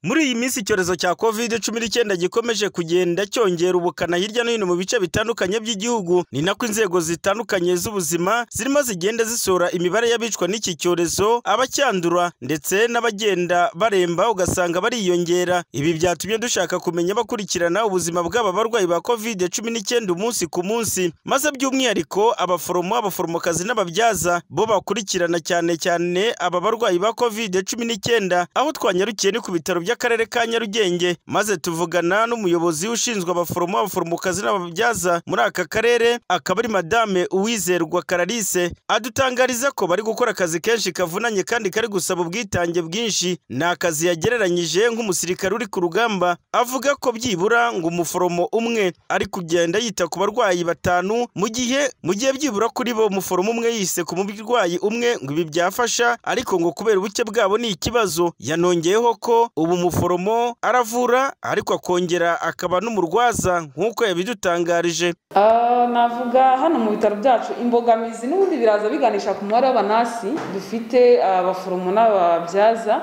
Muri iyi minsi icyorezo cya kovide cumi n'icyenda gikomeje kugenda cyongera ubukana hirya no hino mu bice bitandukanye by'igihugu, ni nako inzego zitandukanye z'ubuzima zirimo zigenda zisohora imibare y'abicwa n'iki cyorezo, abacyandura ndetse n'abagenda baremba ugasanga bariyongera. Ibi byatumye dushaka kumenya abakurikirana ubuzima bw'aba barwayi ba kovide cumi n'icyenda umunsi ku munsi, maze by'umwihariko abaforomo, abaforomokazi n'ababyaza bo bakurikirana cyane cyane aba barwayi ba kovide cumi n'icyenda, aho twanyarukiye ni ku bitaro by'akarere ka Nyarugenge maze tuvugana n'umuyobozi ushinzwe abaforomo, abaforomokazi n'ababyaza muri aka karere, akaba ari madame Uwizerwa Clarisse, adutangariza ko bari gukora akazi kenshi kavunanye kandi kari gusaba ubwitange bwinshi. Ni akazi yagereranyije nk'umusirikare uri ku rugamba, avuga ko byibura ngo umuforomo umwe ari kugenda yita ku barwayi batanu mu gihe mu gihe byibura kuri bo umuforomo umwe yise ku murwayi umwe ngo ibi byafasha ariko ngo kubera ubuke bwabo ni ikibazo. Yanongeyeho ko ubu umuforomo aravura ariko akongera akaba n'umurwaza nk'uko yabidutangarije. Ah, navuga hano mu bitaro byacu imbogamizi n'ubundi biraza biganisha ku mubare w'abanasi dufite abaforomo n'ababyaza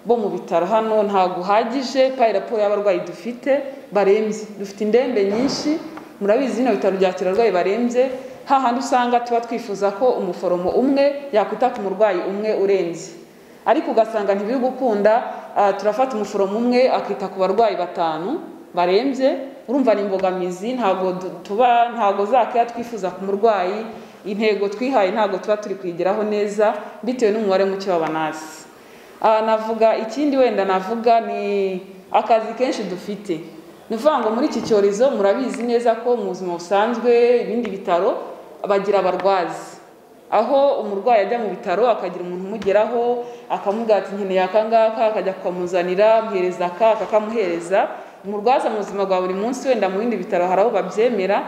bo mu bitaro hano ntabwo uhagije payi raporo y'abarwayi dufite barembye dufite indembe nyinshi murabizi bino bitaro byakira abarwayi barembye hahandi usanga tuba twifuza ko umuforomo umwe yakwita ku murwayi umwe urembye ariko ugasanga ntibiri gukunda ah, turafata umuforomo umwe akita ku barwayi batanu barembye urumva ni imbogamizi ntabwo du- tuba ntabwo za keya twifuza ku murwayi intego twihaye ntabwo tuba turi kuyigeraho neza bitewe n'umubare muke w'abanasi Ah, navuga ikindi wenda navuga ni akazi kenshi dufite ni ukuvuga ngo muri iki cyorezo murabizi neza ko mu buzima busanzwe ibindi bitaro bagira abarwazi aho umurwayi ajya mu bitaro akagira umuntu umugeraho akamubwira ati nkeneye aka ngaka akajya kukamuzanira amuhereza aka akakamuhereza umurwaza mu buzima bwa buri munsi wenda mu bindi bitaro hari aho babyemera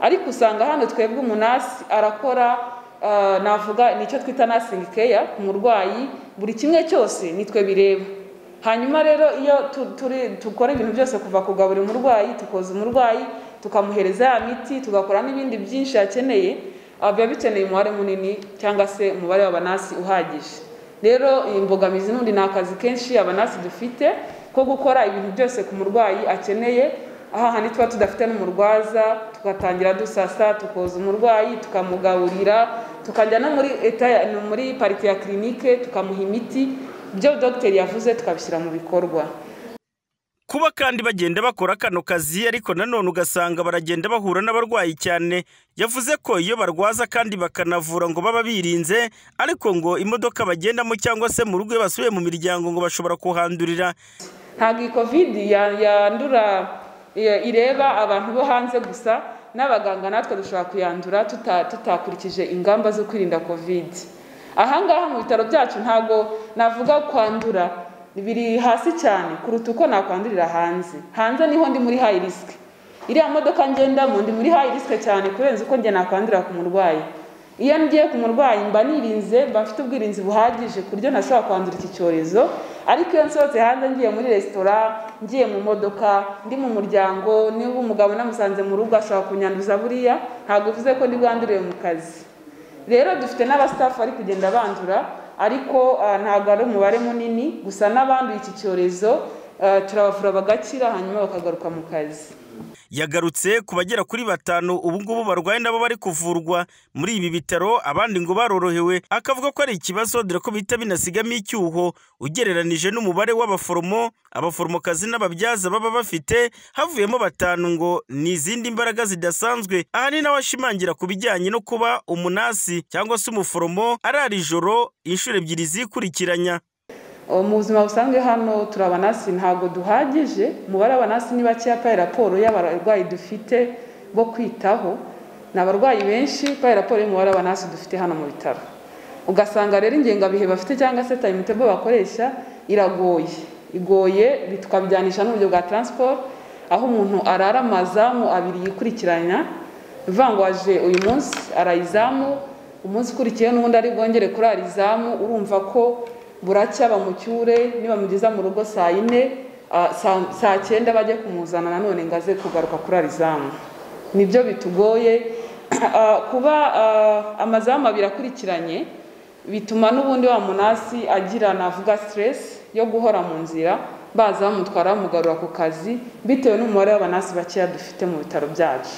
ariko usanga hano twebwe umunasi arakora Ah, navuga nicyo twita nursing care ku murwayi buri kimwe cyose nitwe bireba hanyuma rero iyo tu- turi- dukora ibintu byose kuva kugaburira umurwayi tukoza umurwayi tukamuhereza ya miti tugakora n'ibindi byinshi yakeneye ah, biba bikeneye umubare munini cyangwa se umubare w'abanasi uhagije rero iyi mbogamizi n'undi ni akazi kenshi abanasi dufite ko gukora ibintu byose ku murwayi akeneye aha handi tuba tudafite n'umurwaza tugatangira dusasa tukoza umurwayi tukamugaburira tukajya no muri eta- no muri parike ya kirinike tukamuha imiti ibyo dogiteri yavuze tukabishyira mu bikorwa Kuba kandi bagenda bakora kano kazi ariko nanone ugasanga baragenda bahura n'abarwayi cyane, yavuze ko iyo barwaza kandi bakanavura ngo baba birinze, ariko ngo imodoka bagendamo cyangwa se mu rugo iyo basubiye mu miryango ngo bashobora kuhandurira. ntabwo iyi covid ya- yandura ya- ireba abantu bo hanze gusa n'abaganga natwe dushobora kuyandura tuta- tutakurikije ingamba zo kwirinda covid ahangaha mu bitaro byacu ntabwo navuga kwandura biri hasi cyane kuruta uko nakwandurira hanze hanze niho ndi muri high risk iriya modoka ngendamo ndi muri high risk cyane kurenza uko njye nakwandurira ku murwayi iyo ngiye ku murwayi mba nirinze mba mfite ubwirinzi buhagije ku buryo ntashobora kwandura iki cyorezo ariko iyo nsohotse hanze ngiye muri resitora ngiye mu modoka ndi mu muryango niba umugabo namusanze mu rugo ashobora kunyanduza buriya ntabwo bivuze ko ndi bwandurire mu kazi rero dufite n'abasitafu bari kugenda bandura ariko ah, ntabwo ari umubare munini gusa n'abanduye iki cyorezo ah, turabavura bagakira hanyuma bakagaruka mu kazi Yagarutse ku bagera kuri batanu ubu ngubu barwaye nabo bari kuvurwa muri ibi bitaro, abandi ngo barorohewe, akavuga ko ari ikibazo dore ko bihita binasigamo icyuho ugereranije n'umubare w'abaforomo, abaforomokazi n'ababyaza baba bafite, havuyemo batanu ngo ni izindi mbaraga zidasanzwe. Ahanini nawe ashimangira ku bijyanye no kuba umunasi cyangwa se umuforomo arara ijoro inshuro ebyiri zikurikiranya. Uh, mu buzima busanzwe hano turi abanasi ntabwo duhagije umubare w'abanasi ni bakeya payi raporo y'abarwayi dufite bo kwitaho ni abarwayi benshi payi raporo y'umubare w'abanasi dufite hano mu bitaro ugasanga rero ingengabihe bafite cyangwa se tayimitebo bakoresha iragoye igoye bi- tukabijyanisha n'uburyo bwa taransiporo aho umuntu arara amazamu abiri yikurikiranya ni ukuvuga ngo waje uyu munsi arayizamu umunsi ukurikiye n'ubundi ari bwongere kurara izamu urumva ko buracya bamucyure nibamugeza mu rugo saa yine ah, saa- saa cyenda bajye kumuzana nanone ngo aze kugaruka kurara izamu nibyo bitugoye Ah, kuba ah, amazamu abiri akurikiranye bituma n'ubundi wa munasi agira navuga stress yo guhora mu nzira baza bamutwara bamugarura ku kazi bitewe n'umubare w'abanasi bakeya dufite mu bitaro byacu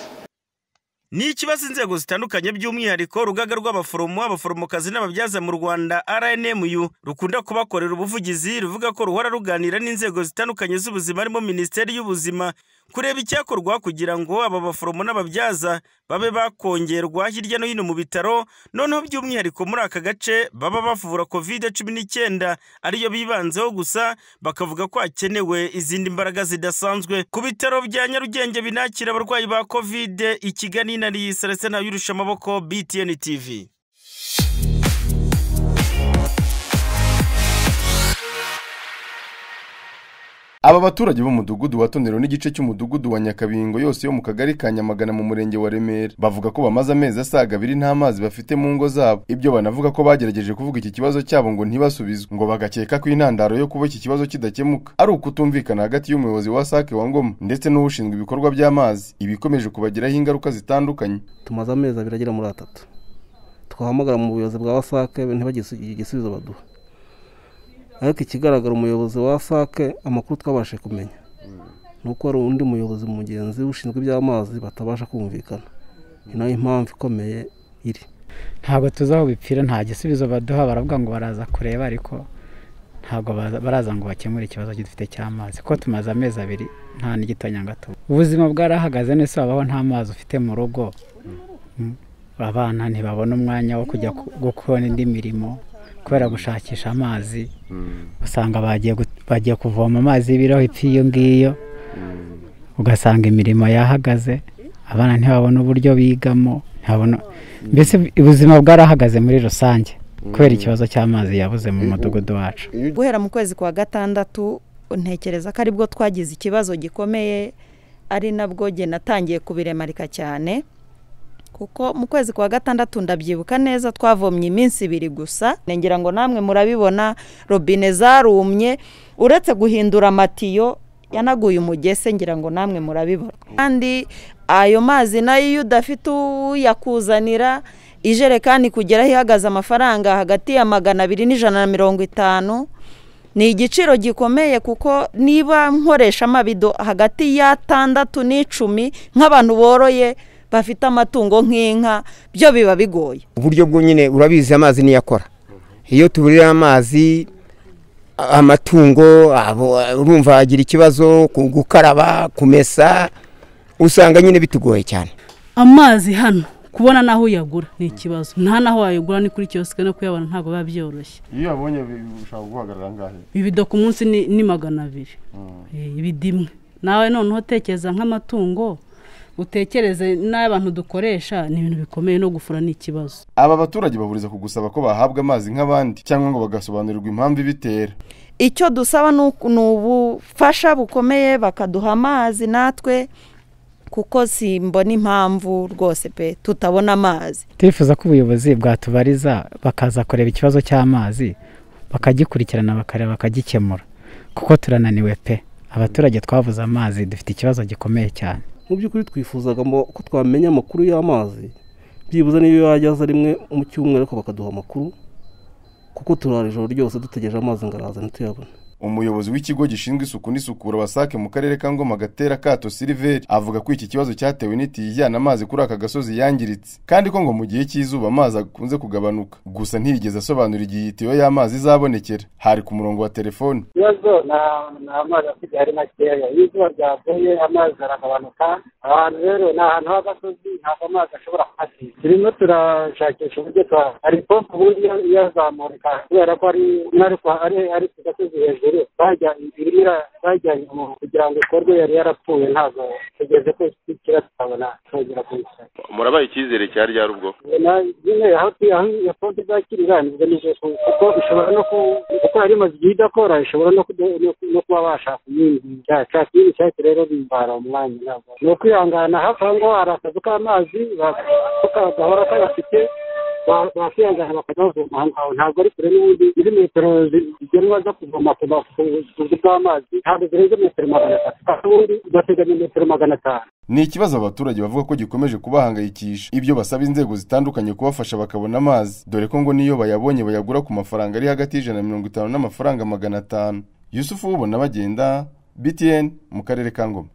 ni ikibazo inzego zitandukanye by'umwihariko urugaga rw'abaforomo abaforomokazi n'ababyaza mu rwanda rnmu rukunda kubakorera ubuvugizi ruvuga ko ruhora ruganira n'inzego zitandukanye z'ubuzima harimo minisiteri y'ubuzima kureba icyakorwa kugira ngo aba baforomo n'ababyaza babe bakongerwa hirya no hino mu bitaro noneho by'umwihariko muri aka gace baba bavura kovide cumi n'icyenda ariyo bibanzeho gusa bakavuga ko hakenewe izindi mbaraga zidasanzwe ku bitaro bya nyarugenge binakira abarwayi ba kovide ikiganiro Nari Celestin Yurusha amaboko BTN TV Aba baturage b'umudugudu wa Tonero n'igice cy'umudugudu wa Nyakabingo yose yo mu kagari ka Nyamagana mu murenge wa Remera bavuga ko bamaze amezi asaga abiri nta mazi bafite mu ngo zabo ibyo banavuga ko bagerageje kuvuga iki kibazo cyabo ngo ntibasubizwe ngo bagakeka ko intandaro yo kuba iki kibazo kidakemuka ari ukutumvikana hagati y'umuyobozi wa Sake wa Ngoma ndetse n'ushinzwe ibikorwa by'amazi ibikomeje kubagiraho ingaruka zitandukanye tumaze amezi abiri agera muri atatu twahamagara mu buyobozi bwa wasake ntibagise igisubizo baduha ariko ikigaragara umuyobozi wa sake amakuru twabashe kumenya ni uko hari undi muyobozi mugenzi ushinzwe iby'amazi batabasha kumvikana ni nayo impamvu ikomeye iri ntabwo tuzi aho bipfira nta gisubizo baduha baravuga ngo baraza kureba ariko ntabwo baraza ngo bakemure ikibazo dufite cy'amazi kuko tumaze amezi abiri nta n'igitonyanga tuba ubuzima bwarahagaze nese wabaho nta mazi ufite mu rugo abana ntibabona umwanya wo kujya gukora indi mirimo kubera gushakisha amazi usanga bagiye kuvoma amazi y'ibiraho ipfa iyo ngiyo ugasanga imirimo yahagaze abana ntibabona uburyo bigamo mbese ubuzima bwarahagaze muri rusange kubera ikibazo cy'amazi yabuze mu mudugudu wacu guhera mu kwezi kwa gatandatu ntekereza ko aribwo twagize ikibazo gikomeye ari nabwo genda natangiye kubiremarika cyane kuko mu kwezi kwa gatandatu ndabyibuka neza twavomye iminsi ibiri gusa ngira ngo namwe murabibona robine zarumye uretse guhindura amatiyo yanaguye umugese ngira ngo namwe murabibona kandi ayo mazi nayo iyo udafite uyakuzanira ijerekani kugeraho ihagaze amafaranga hagati ya magana abiri n'ijana na mirongo itanu ni igiciro gikomeye kuko niba nkoresha amabido hagati y'atandatu n'icumi nk'abantu boroye bafite amatungo nk'inka byo biba bigoye uburyo bwonyine urabizi amazi niyo akora iyo tuburira amazi amatungo urumva agira ikibazo gukaraba kumesa usanga nyine bitugoye cyane amazi hano kubona n'aho uyagura ni ikibazo nta n'aho wayagura ni kuri kiyosike no kuyabona ntabwo biba byoroshye iyo uyabonye bishobora guhagarara angahe ibido ku munsi ni magana abiri ibidimwe nawe noneho utekereza nk'amatungo utekereze n'abantu dukoresha ni ibintu bikomeye no gufura ni ikibazo aba baturage bahuriza ku gusaba ko bahabwa amazi nk'abandi cyangwa ngo bagasobanurirwa impamvu ibitera icyo dusaba ni ubufasha bukomeye bakaduha amazi natwe kuko simbona impamvu rwose pe tutabona amazi turifuza ko ubuyobozi bwatubariza bakaza kureba ikibazo cy'amazi bakagikurikirana bakareba bakagikemura kuko turananiwe pe abaturage twavuze amazi dufite ikibazo gikomeye cyane mu by'ukuri twifuzaga ko twamenya amakuru y'amazi byibuze niyo yajyaza rimwe mu cyumweru ariko bakaduha amakuru kuko turara ijoro ryose dutegereje amazi ngo araza ntituyabone umuyobozi w'ikigo gishinzwe isuku n'isukura wasake mu karere ka ngoma gatera kato siliveri avuga ko iki kibazo cyatewe n'itiyo ijyana amazi kuri aka gasozi yangiritse kandi ko ngo mu gihe cy'izuba amazi akunze kugabanuka gusa ntiyigeze asobanura igihe itiyo y'amazi izabonekera hari ku murongo wa telefoni ikibazo ni amazi asigaye ari makeya iyo izuba ryavuye amazi aragabanuka ahantu rero ni ahantu h'agasozi ntabwo amazi ashobora kuhasiga turimo turashakisha uburyo twa hari pompo uburyo yazamurika kubera ko ari ku gasozi hejuru irimo bajyanye kugira ngo ikorwe yari yarapfuye ntabwo tugeze ko kira tutabona twongera kuyisana murabaye icyizere cya ryari ubwo nyine aho iyo konti izakirira nibwo kuko ishobora no kuko yari imaze igihe idakora ishobora no kuba bashaka iyindi cyashaka iyindi cyake rero bimbara umwanya ntabwo ni ukwihangana hafi aho ngaho hari akazu k'amazi gahora kayafite bakiyangana bakajya aho ntabwo ari kure n'ubundi izi metero zigenwa zo kuvoma ku buvuzi bw'amazi ntabwo zirenze metero magana atatu kandi ubundi bateganya metero magana atanu ni ikibazo abaturage bavuga ko gikomeje kubahangayikisha ibyo basaba inzego zitandukanye kubafasha bakabona amazi dore ko ngo niyo bayabonye bayagura ku mafaranga ari hagati y'ijana na mirongo itanu n'amafaranga magana atanu yusufu ubona bagenda btn mu karere ka ngoma